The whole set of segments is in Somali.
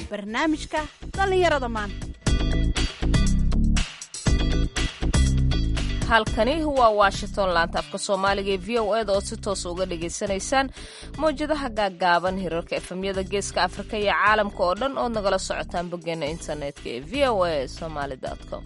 barnaamijka dhallinyarada maanta halkani waa washington laanta afka soomaaliga ee v o eda oo si toosa uga dhagaysanaysaan mawjadaha gaaggaaban hirarka efemyada geeska afrika iyo caalamka oo dhan ood nagala socotaan boggeena internetka ee v o a somaly com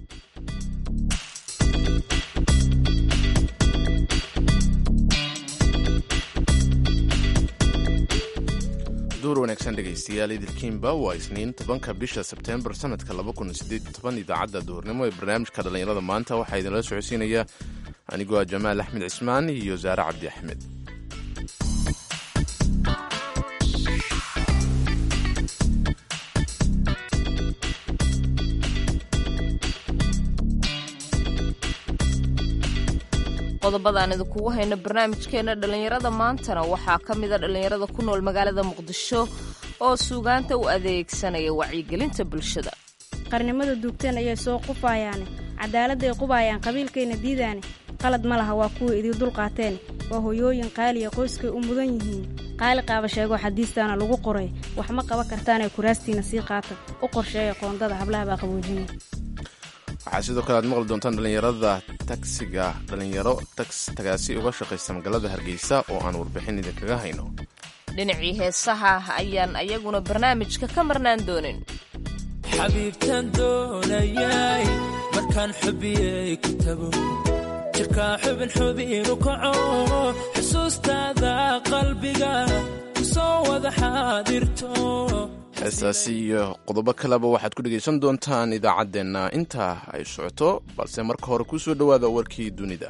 duur wanaagsan dhegaystayaal idilkiinba waa isniin tobanka bisha sebteembar sanadka idaacadda duhurnimo ee barnaamijka dhallinyarada maanta waxaa idinla socodsiinaya anigoo ah jamaal axmed cismaan iyo saare cabdi axmed qodobada aan idinkugu hayno barnaamijkeena dhallinyarada maantana waxaa ka mida dhallinyarada ku nool magaalada muqdisho oo suugaanta u adeegsanaya wacyigelinta bulshada qarnimada duugteen ayay soo qufayaane cadaaladday qubaayaan qabiilkayna diidaane qalad ma laha waa kuwii idii dulqaateen waa hoyooyin qaaliya qoyskay u mudan yihiin qaali qaaba sheegoo xadiistaana lagu qoray wax ma qaban kartaanee kuraastiina sii qaata u qorsheeya qoondada hablaha baa qaboojinaya waxaa sidoo kale aad maqli doontaan dhallinyarada tagsiga dhallinyaro tagaasi uga shaqaysta magaalada hargeysa oo aan warbixin idinkaga hayno dhinacii heesaha ayaan ayaguna barnaamijka ka marnaan doonin xabiibtaan doonayay markaan xubiyey ku tago jirkaa xubin xubinu kaco xusuustaada qalbiga ku soo wada xaadirto heestaasi iyo qodobo kaleba waxaad ku dhegaysan doontaan idaacaddeenna intaa ay socoto balse marka hore ku soo dhowaada warkii dunida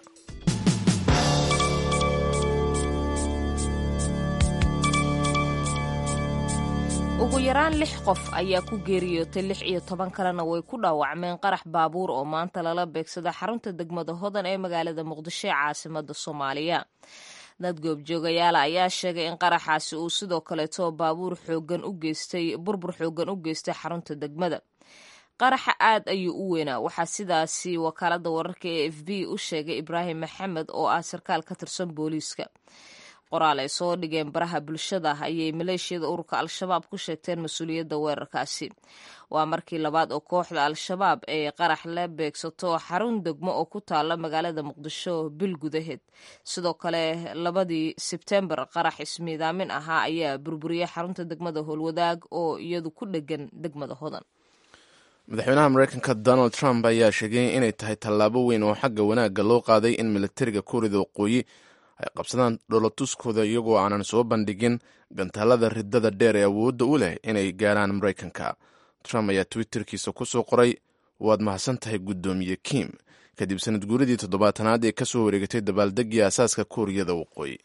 ugu yaraan lix qof ayaa ku geeriyootay lix iyo toban kalena way ku dhaawacmeen qarax baabuur oo maanta lala beegsada xarunta degmada hodan ee magaalada muqdisho ee caasimada soomaaliya dad goobjoogayaala ayaa sheegay in qaraxaasi uu sidoo kaleeto baabuur xoogan u geystay burbur xoogan u geystay xarunta degmada qaraxa aad ayuu u weynaa waxaa sidaasi wakaalada wararka ee f b u sheegay ibraahim maxamed oo ah sarkaal ka tirsan booliiska qoraal ay soo dhigeen baraha bulshada ayay maleeshiyada ururka al-shabaab ku sheegteen mas-uuliyadda weerarkaasi waa markii labaad oo kooxda al-shabaab ay qarax la beegsato xarun degmo oo ku taala magaalada muqdisho bil gudaheed sidoo kale labadii sebtembar qarax ismiidaamin ahaa ayaa burburiyey xarunta degmada howlwadaag oo iyadu ku dhegan degmada hodan madaxweynaha mareykanka donald trump ayaa sheegay inay tahay tallaabo weyn oo xagga wanaagga loo qaaday in militariga kuurida waqooyi ay qabsadaan dhoolatuskooda iyagoo aanan soo bandhigin gantaalada ridada dheer ee awoodda u leh inay gaaraan maraykanka trump ayaa twitterkiisa ku soo qoray waad mahadsan tahay guddoomiye kim kadib sanad guuridii toddobaatanaad ee ka soo wareegatay dabaaldegii aasaaska kuuriyada waqooyi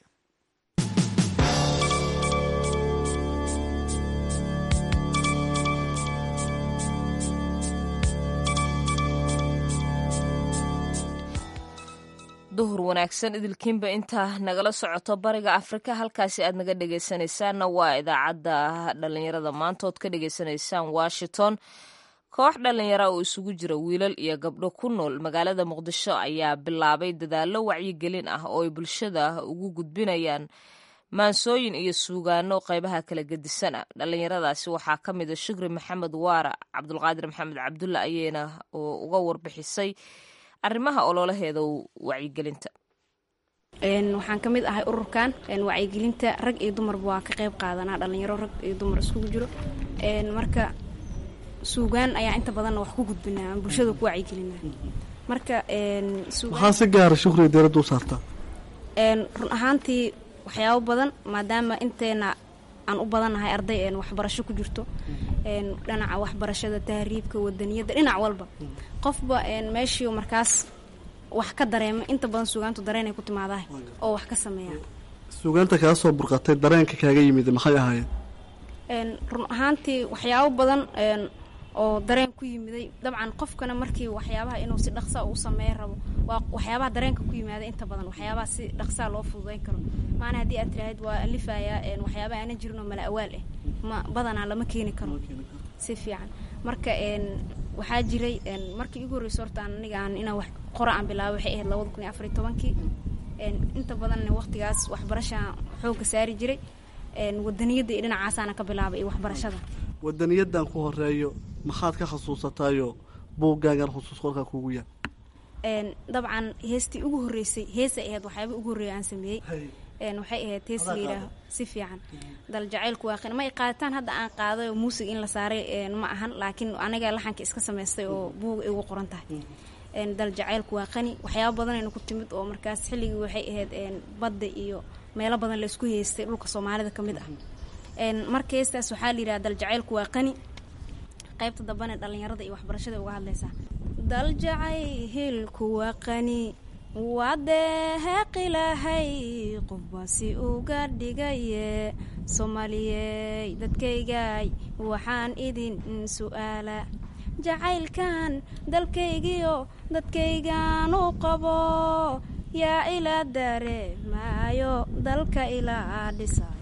duhur wanaagsan idilkiinba intaa nagala socoto bariga afrika halkaasi aad naga dhegaysanaysaanna waa idaacadda dhallinyarada maanta ood ka dhegaysanaysaan washington koox dhallinyara oo isugu jira wiilal iyo gabdho ku nool magaalada muqdisho ayaa bilaabay dadaallo wacyigelin ah oo ay bulshada ugu gudbinayaan maansooyin iyo suugaano qaybaha kala gedisana dhallinyaradaasi waxaa ka mid a shukri maxamed waara cabdulqaadir maxamed cabdulla ayeyna uga warbixisay arrimaha ololaheeda wacyigelinta waxaan ka mid ahay ururkan wacyigelinta rag iyo dumarba waa ka qayb qaadanaa dhallinyaro rag iyo dumar iskugu jiro marka suugaan ayaa inta badanna wax ku gudbinaa aan bulshada ku wacyigelinaa marka maxaa si gaara shukriga diiradda u saartaa run ahaantii waxyaabo badan maadaama inteena aan u badannahay arday een waxbarasho ku jirto dhinaca waxbarashada tahriibka wadaniyadda dhinac walba qofba meeshii markaas wax ka dareema inta badan suugaantu dareenay ku timaadahay oo wax ka sameeya suugaanta kaa soo burqatay dareenka kaaga yimid maxay ahaayeen run ahaantii waxyaabo badan oo dareen ku yimiday dabcan qofkana markii waxyaabaha inuu si dhaqsa uu sameeya rabo waa waxyaabaha dareenka ku yimaada inta badan waxyaabaha si dhaqsaa loo fududayn karo maana haddii aad tiraahid waa alifayaa waxyaabaha aanan jirin oo mala awaal ah ma badanaa lama keeni karo si fiican marka waxaa jiray markii igu horreysa horta aan aniga aan inaan wax qora aan bilaabay waxay ahayd labada kun iyo afariyo tobankii inta badanna waqtigaas waxbarashaan xoogga saari jiray wadaniyadda iyo dhinacaasaana ka bilaabay iyo waxbarashada wadaniyadan ku horeeyo maxaad ka xasuusatayo buuggaagan xusuus qorkaa kuugu yaal Een, dabcan heestii ugu horreysay heesay ahayd waxyaaba ugu horreeya aan sameeyey Een, waxay ahayd hees la yidhaaho si fiican dal jacaylku waa qani ma ay qaadataan hadda aan qaaday oo muusig in la saaray een, ma ahan laakiin aniga laxanka iska samaystay oo buuga igu qoran tahay Een, dal jacaylku waa qani waxyaaba badanayna ku timid oo markaas xilligii waxay ahayd een, badda iyo meelo badan laysku heystay dhulka soomaalida ka mid ah Een, marka heestaas waxaa la yidhaha dal jacaylku waa qani qaybta dambana dhallinyarada iyo waxbarashada uga hadlaysaa dal jacaylku waa qani waa deeheeqilahay qofbaasi uga dhigaye soomaaliyey dadkaygay waxaan idin su'aala jacaylkan dalkaygiyo dadkaygan u qabo yaa ilaa dareemaayo dalka ilaa dhisayo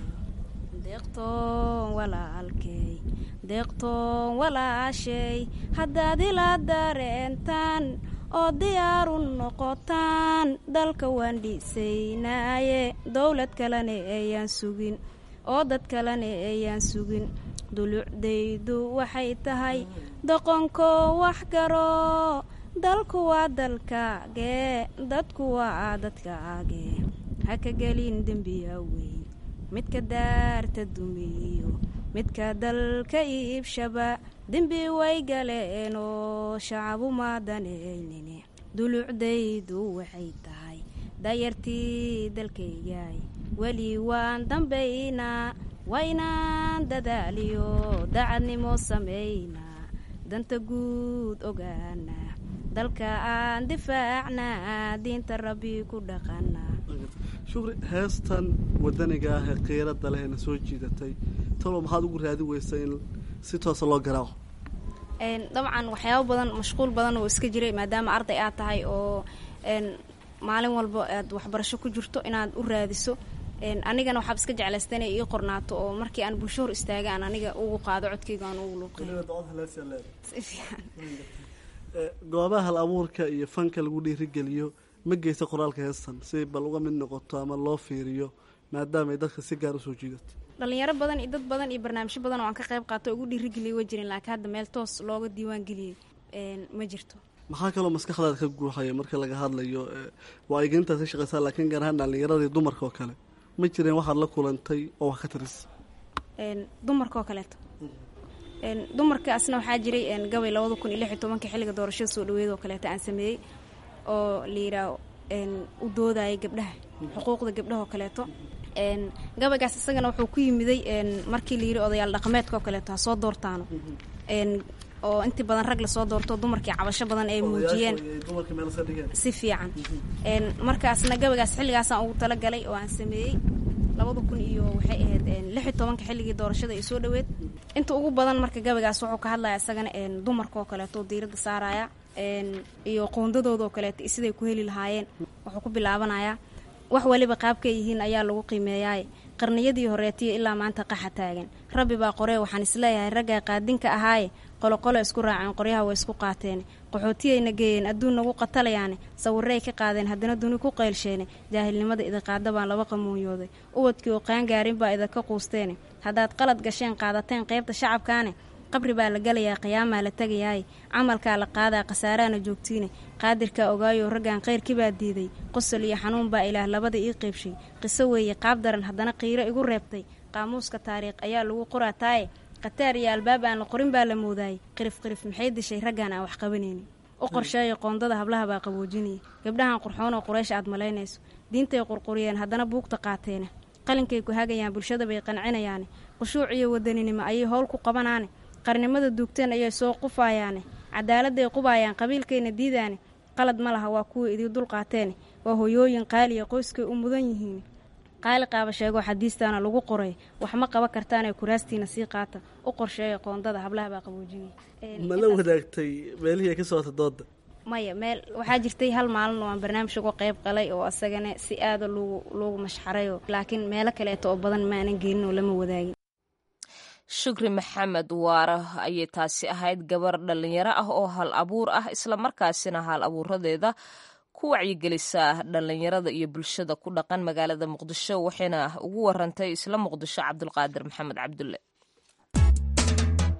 deeqtoon walaalkey deeqtoon walaashay haddaad ilaa dareentaan oo diyaaru noqotaan dalka waan dhisaynaaye dowlad kalena ayaan sugin oo dad kalena ayaan sugin dulucdaydu waxay tahay doqonko wax garo dalku waa dalkaagee dadku waa dadkaagee ha ka gelin dembiya weyn midka daarta dumiyo midka dalka iibshaba dembi way galeenoo shacabu maadanaynin dulucdaydu waxay tahay dayartii dalkaygay weli waan dambaynaa waa inaan dadaaliyo dacadnimo samaynaa danta guud ogaanaa dalka aan difaacnaa diinta rabbi ku dhaqanaa shukri heestan wadaniga ah ee qiirada leh na soo jiidatay talo maxaad ugu raadi weysa in si toosa loo garaaco Een, dabcan waxyaabo badan mashquul badan oo iska jiray maadaama arday aad tahay oo een, maalin walba aad waxbarasho ku jirto inaad u raadiso Een, anigana waxaab iska jeclaysta inay ii qornaato oo markii aan bulsho hor istaaga aan aniga ugu qaado codkayga aan ugu luuqeeyo si fiican goobaha hal abuurka iyo fanka lagu dhiirigeliyo ma geysa qoraalka heestan si bal uga mid noqoto ama loo fiiriyo maadaama ay dadka si gaar usoo jiidato dhalinyaro badan iyo dad badan iyo barnaamijyo badan oo aan ka qayb qaato oo ugu dhiirigeliyay way jirin laakiin hadda meel toos looga diiwaan geliyey een, ma jirto maxaa kaloo maskaxdaada ka guuxaya marka laga hadlayo ee, waa igintaad ka shaqaysaa laakiin gaar ahaan dhallinyaradii dumarka oo kale ma jireen waxaad la kulantay oo wax ka tiris Een, dumarka oo kaleeto Een, dumarkaasna waxaa jiray een, gabay labada kun iyo lix iyo tobanka xilliga doorashada soo dhaweeda oo kaleeto aan sameeyey oo la yidhaaho een, u doodayay gabdhaha xuquuqda gabdhaha oo kaleeto Een, gabaygaas isagana wuxuu ku yimiday een, markii la yidhi odayaal dhaqameedka oo kaleeto ha soo doortaano Een, oo intii badan rag lasoo doorto dumarkii cabasho badan ay muujiyeen dumarka meel iska dhigeen si fiican Een, markaasna gabaygaas xilligaasaan ugu talagalay oo aan sameeyey labada kun iyo waxay ahayd een, lix iyo tobanka xilligii doorashada ay soo dhaweed inta ugu badan marka gabaygaas wuxuu ka hadlaya isagana een, dumarka oo kaleeto oo diiradda saaraya een, iyo qoondadooda oo kaleeto iyo siday ku heli lahaayeen wuxuu ku bilaabanayaa wax waliba qaabkay yihiin ayaa lagu qiimeeyaay qarniyadii horeetiyo ilaa maanta qaxa taagan rabbi baa qoree waxaan isleeyahay raggaa qaadinka ahaaye qoloqolo isku raaceen qoryaha way isku qaateen qaxootiyayna geeyeen adduun nagu qatalayaane sawirray ka qaadeen haddana duni ku qaylsheene jaahilnimada idinqaada baan laba qamuunyooday ubadkii oo qaangaarin baa idinka quusteene haddaad qalad gasheen qaadateen qaybta shacabkaane qabri baa la gelayaa qiyaamaa la tegayaay camalkaa la qaadaa khasaaraana joogtiine qaadirkaa ogaayoo raggan khayrkii baa diiday qosol iyo xanuun baa ilaah labada ii qeybshay qiso weeye qaab daran haddana qiiro igu reebtay qaamuuska taariikh ayaa lagu qoraa taaye khataar iyo albaab aan la qorin baa la moodaayay qirif qirif maxay dishay raggan aan wax qabanaynin u qorsheeya qoondada hablaha baa qaboojinaya gabdhahan qurxoonoo quraysh aad malaynayso diintay qurquriyeen haddana buugta qaateene qalinkay ku hagayaan bulshada bay qancinayaane qushuuc iyo wadaninimo ayay howl ku qabanaane qarnimada duugteen ayay soo qufayaane cadaaladday qubaayaan qabiilkayna diidaane qalad ma laha waa kuwii idii dul qaateene waa hoyooyin qaaliya qoyskay u mudan yihiin qaali qaaba sheegoo xadiistaana lagu qoray wax ma qaban kartaanee kuraastiina sii qaata u qorsheeya qoondada hablaha baa qaboojinaya ma la wadaagtay meelihii ay ka socota dooda maya meel waxaa jirtay hal maalin oo aan barnaamij uga qayb qalay oo asagana si aada loogu loogu mashxarayo laakiin meelo kaleeto oo badan maanan gelin oo lama wadaagin shukri maxamed waara ayay taasi ahayd gabar dhallinyaro ah oo hal abuur ah islamarkaasina hal abuuradeeda ku wacyigelisa dhallinyarada iyo bulshada ku dhaqan magaalada muqdisho waxayna ugu warantay isla muqdisho cabdulqaadir maxamed cabdulle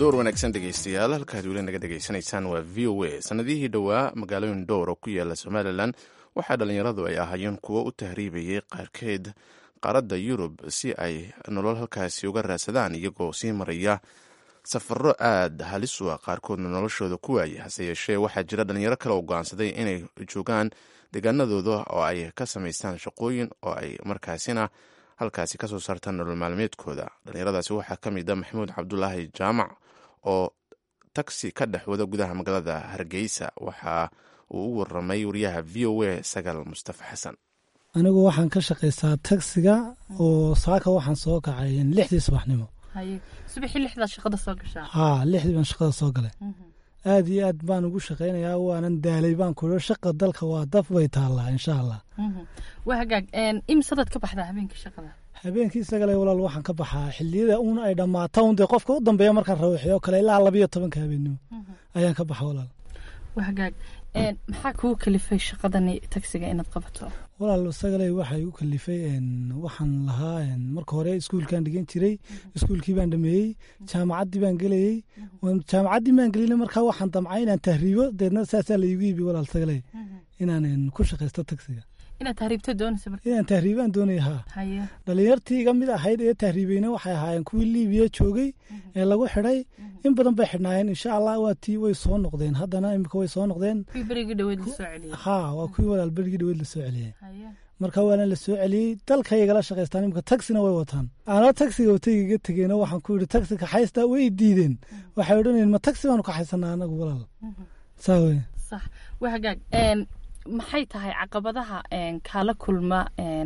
door wanaagsan dhegaystayaal halkaad weli naga dhegaysanaysaan waa v o a sanadihii dhowaa magaalooyin dhowr oo ku yaala somalilan waxaa dhallinyaradu ay ahaayeen kuwo u tahriibayay qaarkeed qaaradda yurub si ay nolol halkaasi uga raadsadaan iyagoo sii maraya safaro aad halis u ah qaarkoodna noloshooda ku waaya hase yeeshee waxaa jira dhallinyaro kale oo go'aansaday inay joogaan deegaanadooda oo ay ka samaystaan shaqooyin oo ay markaasina halkaasi kasoo saartaan nolol maalmeedkooda dhallinyaradaasi waxaa ka mid a maxamuud cabdulaahi jaamac oo tagsi ka dhex wada gudaha magaalada hargeysa waxa uu u waramay wariyaha v o a sagaal mustafa xasan anigu waxaan ka shaqaystaa tagsiga oo saaka waxaan soo kacay lixdii subaxnimo subaxii lixdaad shaqada soo gashaa haa lixdii baan shaqada soo galay aad iyo aad baan ugu shaqaynayaa waanan daalay baan ku shaqa dalka waa daf bay taallaa insha allah waa hagaag imsadaad ka baxdaa habeenkii shaqada habeenkii sagale walaal waxaan ka baxaa xiliyada uun ay dhammaato un dee qofka u dambeeya markaan rawaxiyo kale ilaa labayo tobanka habeennimo ayaan ka baxa walaal waa hagaag maxaa kugu kalifay shaqadani tagsiga inaad qabato walaal sagaley waxaa igu kalifay waxaan lahaa marka hore iskuulkaan dhigan jiray iskuulkii baan dhameeyey jaamacaddii baan gelayey jaamacaddii baan gelina markaa waxaan damcay inaan tahriibo deedna saasaa la igu iibi walaal sagaley inaan ku shaqaysto tagsiga inaad tahriibto doonaysa marka inaan tahriibaan doonaya haa haye dhalinyartii iga mid ahayd ee tahriibeyna waxay ahaayeen kuwii liibiya joogay ee lagu xidhay in badan bay xidhnaayeen insha allah waa tii way soo noqdeen haddana imika way soo noqdeen kuwii berigii dhaweyd la soo celiyey haa waa kuwii walaal berigii dhaweyd la soo celiyey haye marka waana la soo celiyey dalkay igala shaqaystaan imika tagsina way wataan anoo tagsiga watay iga tegeyna waxaan ku yidhi tagsi kaxaysta way diideen waxay odhanayeen ma tagsi baanu kaxaysanaa anagu walaal saa wey sax waa hagaag maxay tahay caqabadaha kaala kulma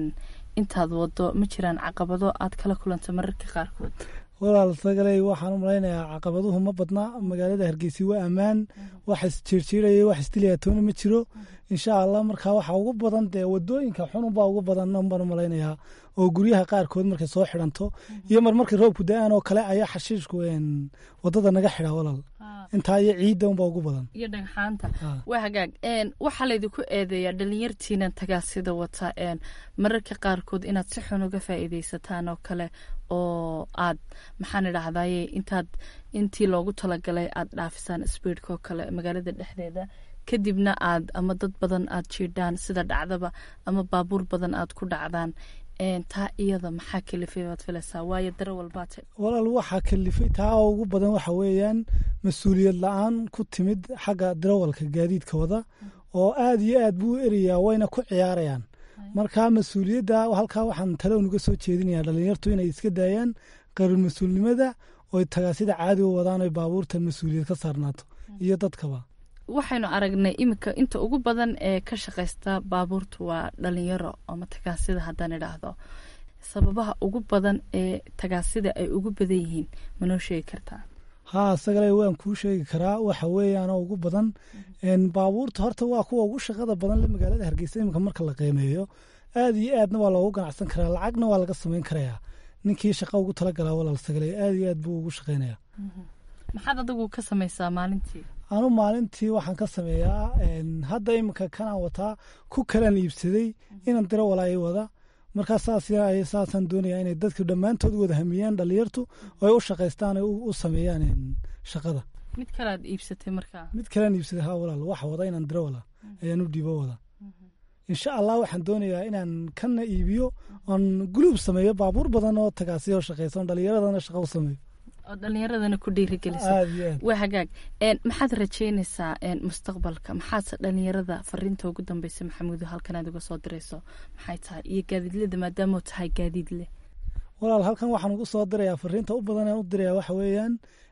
intaad wado ma jiraan caqabado aad kala kulanta mararka qaarkood walaal sagaley waxaan u malaynayaa caqabaduhu ma badna magaalada hargeysa waa ammaan wax isjiirjiiraya wax isdilaya toona ma jiro insha allah markaa waxa ugu badan dee wadooyinka xununbaa ugu badan baan u malaynayaa oo guryaha qaarkood markay soo xidhanto iyo mar markay roobku da-aan oo kale ayaa xashiishku wadada naga xidha walaal intaa iyo ciidda unbaa ugu badan iyo dhagxaanta waa hagaag waxaa laydinku eedeeyaa dhalinyartiinan tagaasida wata mararka qaarkood inaad si xun uga faa'iidaysataan oo kale oo aad maxaan idhahdaye intaad intii loogu talagalay aad dhaafisaan sbiidka oo kale magaalada dhexdeeda kadibna aad ama dad badan aad jiidhaan sida dhacdaba ama baabuur badan aad ku dhacdaan taa iyada maxaa kalifay baad filaysaa waayo dare walbaate walaal waxaa kalifay taa oo ugu badan waxa weeyaan mas-uuliyad la-aan ku timid xagga darawalka gaadiidka wada oo aad iyo aad buu u erayaa wayna ku ciyaarayaan marka mas-uuliyadda halkaa waxaan talow nuga soo jeedinayaa dhalinyartu inay iska daayaan qarir mas-uulnimada oy tagaasida caadi u wadaan oy baabuurta mas-uuliyad ka saarnaato iyo dadkaba waxaynu aragnay iminka inta ugu badan ee ka shaqaysta baabuurta waa dhalinyaro ama tagaasida haddaan idhaahdo sababaha ugu badan ee tagaasida ay ugu badan yihiin manoo sheegi kartaa haa sagale waan kuu sheegi karaa waxa weeyaanoo ugu badan baabuurta horta waa kuwa ugu shaqada badan le magaalada hargeysa iminka marka la qiimeeyo aad iyo aadna waa loogu ganacsan karaa lacagna waa laga samayn karayaa ninkii shaqa ugu talagalaa walaal sagale aad iyo aad buu ugu shaqeynaya maxaad adigu ka samaysaa maalintii anu maalintii waxaan ka sameeyaa hadda iminka kanaan wataa ku kalaan iibsaday inan diro walaa i wada markaa saasaan doonayaa inay dadku dhammaantood wada hamiyaan dhalinyartu oo ay u shaqaystaan u sameeyaan shaqada mid kalead iibsatay markaa mid kalaan iibsaday ha walaal wax wada inaan diro wala ayaan u dhiibo wada insha allah waxaan doonayaa inaan kana iibiyo oon guluub sameeyo baabuur badan oo tagaasiyo shaqaysan dhalinyaradana shaqa u sameeyo oo dhalinyaradana ku dhiirigelisa aad iyo aad waa hagaag maxaad rajeynaysaa mustaqbalka maxaadse dhalinyarada fariinta ugu dambeysa maxamuudo halkan aad uga soo dirayso maxay tahay iyo gaadiidlada maadaama tahay gaadiid leh walaal halkan waxaan ugu soo dirayaa fariinta u badan aan u dirayaa waxa weeyaan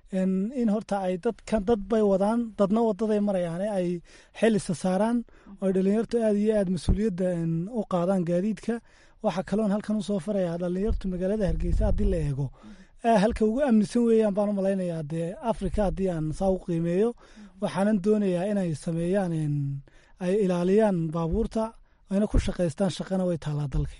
in horta ay dadkan dad bay wadaan dadna wadaday marayaane ay xel isa saaraan oo dhalinyartu aad iyo aad mas-uuliyadda u qaadaan gaadiidka waxaa kaloon halkan usoo farayaa dhalinyartu magaalada hargeysa haddii la eego halka ugu amnisan weeyaan baan u malaynayaa dee africa haddii aan saa u qiimeeyo waxaanan doonayaa inay sameeyaan ay ilaaliyaan baabuurta ayna ku shaqaystaan shaqana way taallaa dalkii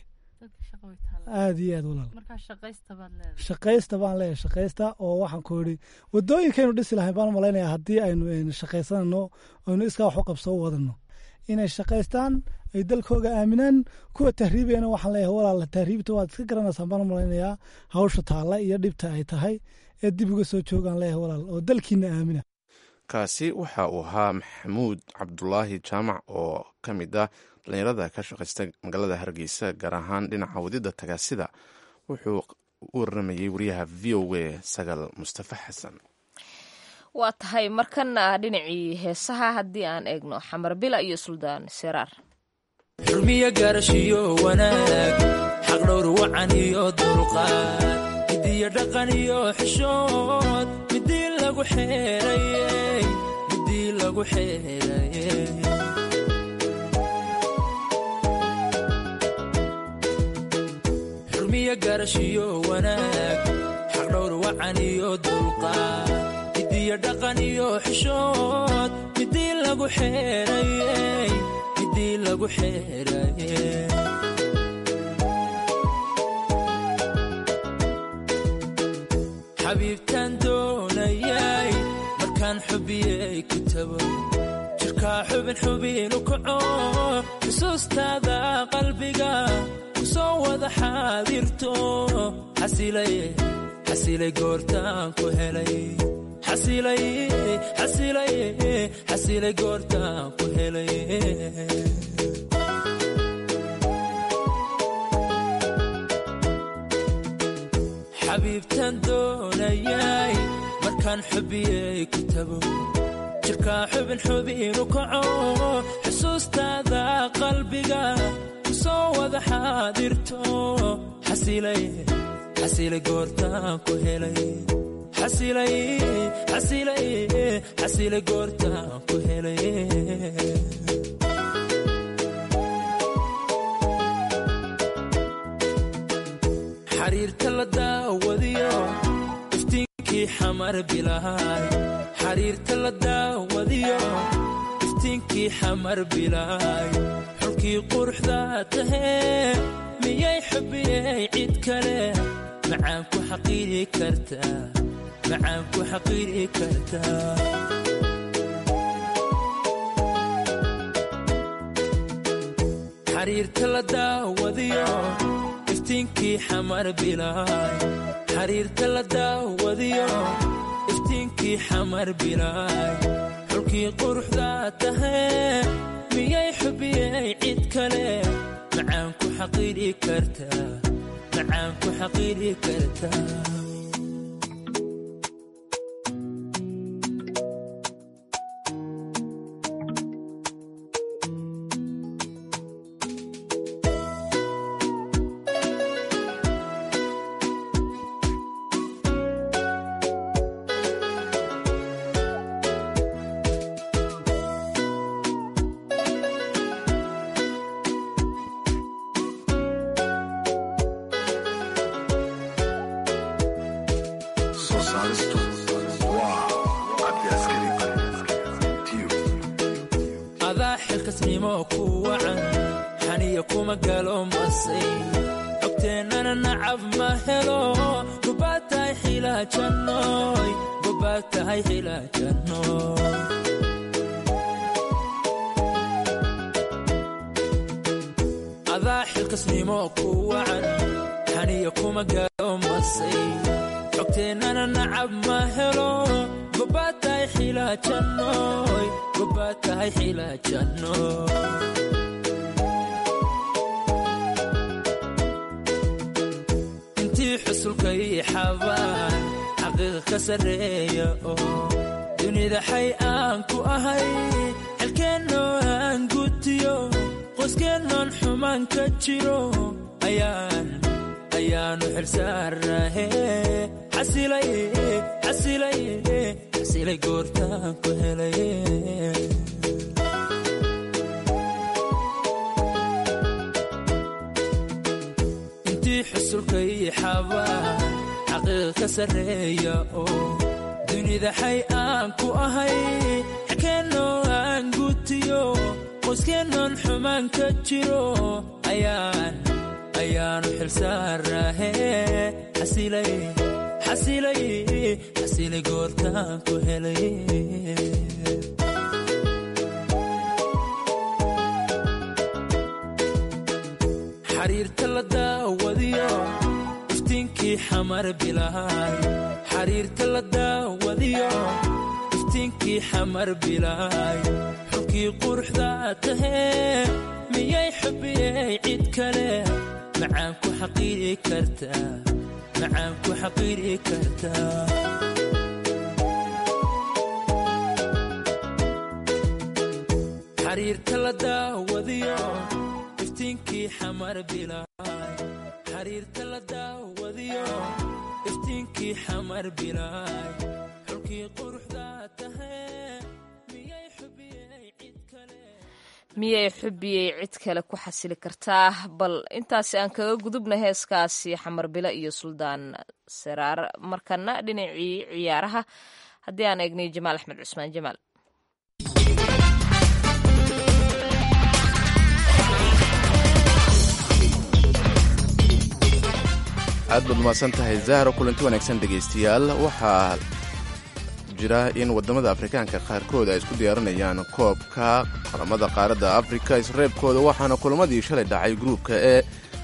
aad iyo aad walaal shaqaysta baan leeyahay shaqaysta oo waxaan ku yidhi wadooyinkaynu dhisi lahayn baan u malaynayaa haddii aynu shaqaysanano aynu iskaa wax u qabso u wadano inay shaqaystaan ay dalkooga aaminaan kuwa tahriibayana waxaan leeyahay walaal tahriibta waad iska garanaysaan baan u malaynayaa hawsha taalla iyo dhibta ay tahay ee dib uga soo joogaan leeyahay walaal oo dalkiina aamina kaasi waxa uu ahaa maxamuud cabdulaahi jaamac oo ka mid ah dhallinyarada ka shaqaysta magaalada hargeysa gaar ahaan dhinaca wadida tagaasida wuxuu u waramayey wariyaha v o a sagal mustafa xasan waa tahay markana dhinacii heesaha haddii aan eegno xamar bila iyo suldaan seraar xurmiyo gaarashiyo wanaag xaqdhowr wacan iyo dulqaad midiyo dhaqan iyo xishood midii lagu xeerayey midii lagu xeerayey xurmiyo gaarashiyo wanaag xaqdhowr wacan iyo dulqaad midiyo dhaqan iyo xishood midii lagu xeerayey midii lagu xeerayey xabiibtaan doonayay markaan xubiyey ku tago jirkaa xubin xubinu kaco xusuustaada qalbiga ku soo wada xaadirto xasilay goortaan ku helay xasilay goortaan ku helay xabiibtaan doonayay markaan xubiyey ku tago jirkaa xubin xubinu kaco xusuustaada qalbiga ku soo wada xaadirto xasilay goortaan ku helay xasilay goortaan ku helay xariirta la daawadiyo iftiinkii xamar bilaay xariirta la daawadiyo iftiinkii xamar bilaay xulkii quruxda tahee miyay xubiyey cid kale macaan ku xaqiiri kartaa macaan ku xaqiiri kartaa xariirta la daawadiyo iftiinkii xamar bilaay xariirta la daawadiyo iftiinkii xamar bilaay xulkii quruxda tahee miyay xubiyey cid kale macaan ku xaqiiri kartaa macaan ku xaqiiri kartaa adaa xilkasnimo ku wacan xaniya kuma galo masay cogteennana nacab ma helo gobaad tahay xilaajannoy gobaad tahay xilaajannoy adaa xilkasnimo ku wacan xaniya kuma galo masay cogteennana nacab ma helo gobaad tahay xilaajannoy gobaad tahay xilaajannoy intii xusulka ii xabaan xaqiiqa ka sarreeya oo dunida xay aan ku ahay xelkeennoo aan gutiyo qoyskeenoon xumaan ka jiro ayaan ayaanu xilsaarnahe xasilay xasilay xasilay goortaan ku helay intii xusulka ii xabaan xaqiiqa ka sarreeya oo dunida xay aan ku ahay xelkeennoo aan gutiyo qoyskeenoon xumaan ka jiro ayaan ayaanu xilsaarnahe xasilay xasilay xasilay goortaan ku helay xariirta la daawadiyo iftiinkii xamar bilaay xariirta la daawadiyo iftiinkii xamar bilaay xulkii quruxda tahee miyay xubiyey cid kale macaan ku xaqiiri kartaa macaan ku xaqiiri kartaa xariirta la daawadiyo iftiinkii xamar bilaay xariirta la daawadiyo iftiinkii xamar bilaay xulkii quruxda tahee miyay xubiyey cid kale miyay xubiyey cid kale ku xasili kartaa bal intaasi aan kaga gudubna heeskaasi xamar bilo iyo suldaan saraar markana dhinacii ciyaaraha haddii aan eegnay jamaal axmed cusmaan jamaal aad baad umahadsan tahay zahro kulanti wanaagsan dhegaystayaal waxaa jira in waddamada afrikaanka qaarkood ay isku diyaarinayaan koobka qaramada qaaradda afrika isreebkooda waxaana kulamadii shalay dhacay gruubka ee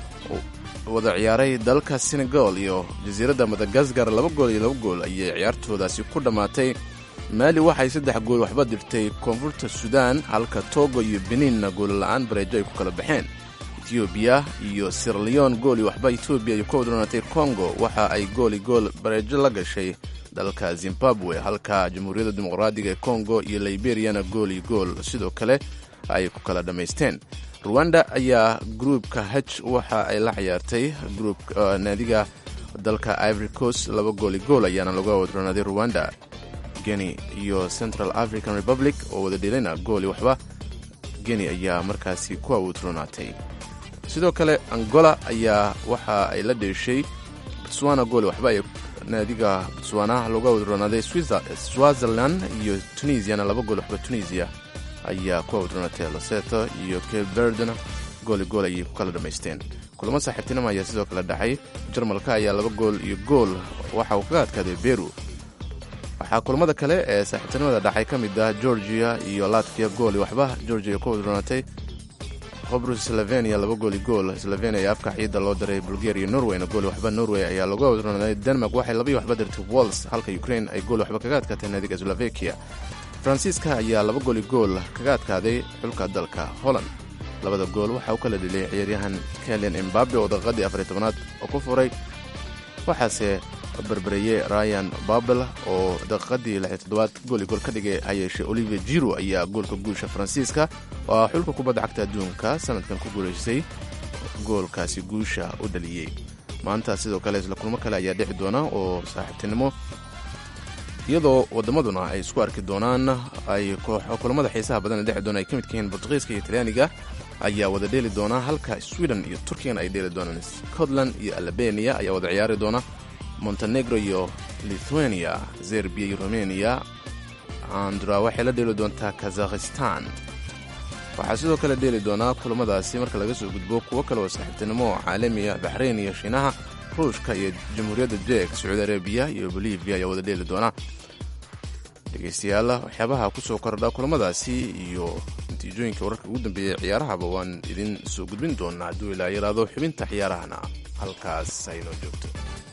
wada ciyaaray dalka senegal iyo jasiiradda madagaskar laba gool iyo laba gool ayay ciyaartoodaasi ku dhammaatay maali waxay saddex gool waxba dirtay koonfurta suudaan halka togo iyo beninna goolla'aan bareejo ay ku kala baxeen etoobiya iyo sirleon gooli waxba etoobiya ay ku wadroonatay kongo waxa ay gooli gool bareejo la gashay dalka zimbabwe halka jamhuuriyadda dimuqraadiga ee kongo iyo liberiyana gooli gool sidoo kale ay ku kala dhammaysteen ruwanda ayaa gruubka haj waxa ay la ciyaartay gruubka naadiga dalka ivory coast laba gooli gool ayaana laga wadroonaaday ruwanda geni iyo central african republic oo wada dhelina gooli waxba geni ayaa markaasi ku awoodroonaatay sidoo kale angola ayaa waxa ay la dheeshay botswana gooli waxba ay naadiga botswana looga wadroonaaday switzerland iyo tunisiana laba gool waxba tunisia ayaa ku awdroonatay loseto iyo cape verdena gooli gool ayay ku kala dhammaysteen kulamo saaxiibtinimo ayaa sidoo kale dhacay jarmalka ayaa laba gool iyo gool waxa uu kaga adkaaday beru waxaa kulamada kale ee saaxiibtinimada dhacay ka mid ah georgia iyo latviya gooli waxba georgia ku wadroonatay qobrus slovenia laba gooli gool slovenia ayaa afka ciidda loo diray bulgaria norwayna gooli waxba norway ayaa looga wadroonaaday denmark waxay labaiyo waxba dirtay wals halka ukraine ay gooli waxba kaga adkaatay naadiga slovakia faransiiska ayaa laba gooli gool kaga adkaaday xulka dalka holland labada gool waxaa u kala dheliyay ciyaaryahan kelian embabe oo daqiiqadii afariy tobanaad oo ku furay waxaase barbareeyey ryan babel oo daqiiqadii lixi toddobaad gooli gool ka dhigay hayeeshe olivier jiro ayaa goolka guusha faransiiska oo xulka kubadda cagta adduunka sanadkan ku guulaysay goolkaasi guusha u dhaliyey maanta sidoo kale isla kulmo kale ayaa dhici doona oo saaxiibtinimo iyadoo waddamaduna ay isku arki doonaan ay kulamada xiisaha badan dheci doona ay ka midka yihiin bortugiiska iyo talyaaniga ayaa wada dheeli doona halka sweden iyo turkigana ay dheeli doonaan scotland iyo albania ayaa wada ciyaari doona montenegro iyo lithuania zerbiya iyo romania andra waxay la dheeli doontaa kazakhistan waxaa sidoo kale dheeli doonaa kulamadaasi marka laga soo gudbo kuwo kale oo saaxiibtinimo oo caalamiya baxrayn iyo shiinaha ruushka iyo jamhuuriyadda jek sacuudi arabiya iyo bolivia ayaa wada dheeli doona dhegaystayaal waxyaabaha ku soo kordha kulamadaasi iyo natiijooyinka wararka ugu dambeeyay ciyaarahaba waan idin soo gudbin doonaa hadduu ilaa yaraado xubinta ciyaarahana halkaas aynoo joogto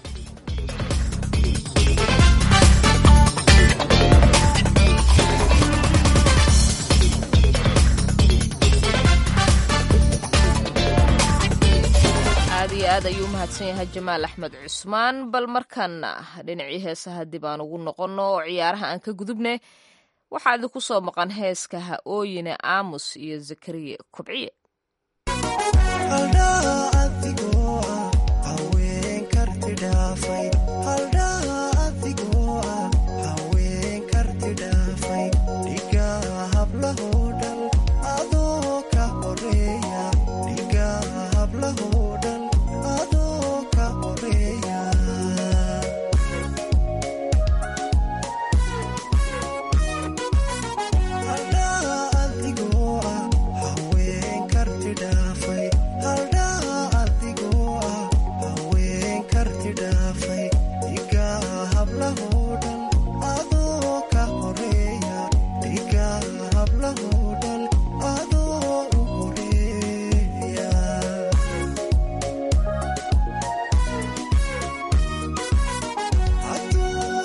aad iyo aad ayuu u mahadsan yahay jamaal axmed cusmaan bal markaana dhinacii heesaha dib aan ugu noqonno oo ciyaaraha aan ka gudubne waxaa idinku soo maqan heeska ha ooyine aamus iyo zakariye kobciye Adu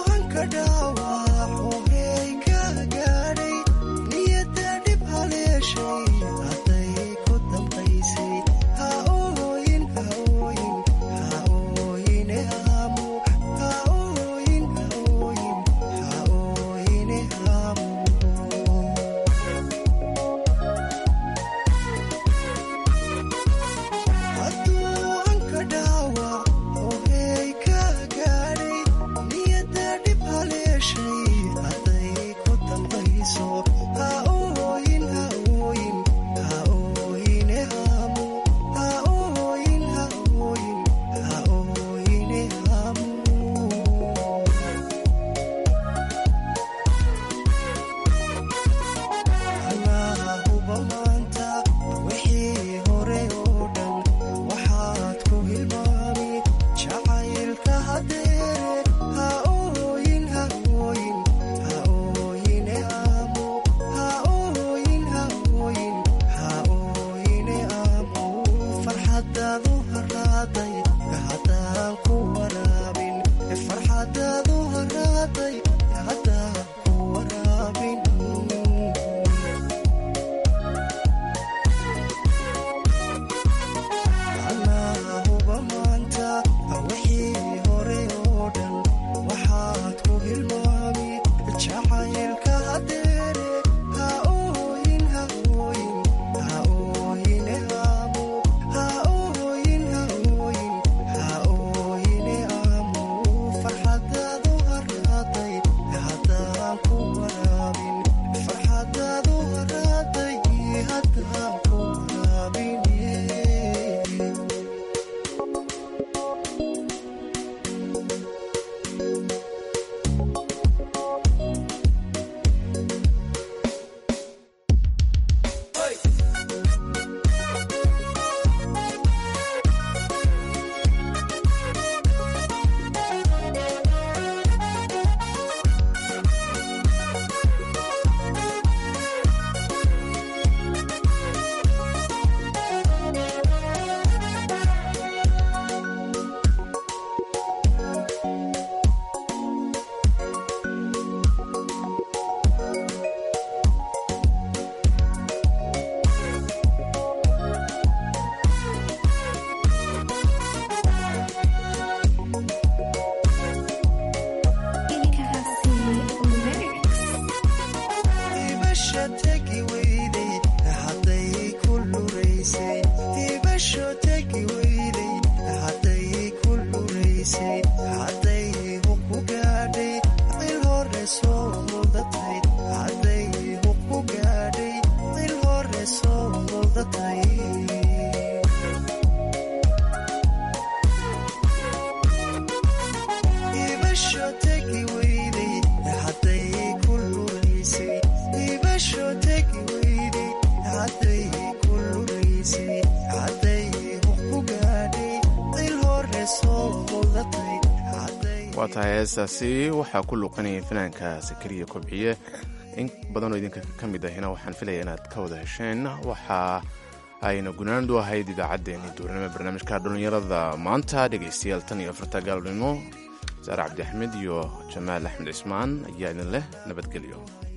waa tahay heestaasi waxaa ku luuqanayay fanaanka sakariya kobciye in badanoo idinka ka mid ahina waxaan filaya inaad ka wada hesheen waxa ayna gunaandu ahayd idaacaddeenii duurnimo barnaamijka dhallinyarada maanta dhegaystayaal tan iyo afarta gaalnimo saare cabdi axmed iyo jamaal axmed cismaan ayaa idin leh nabadgelyo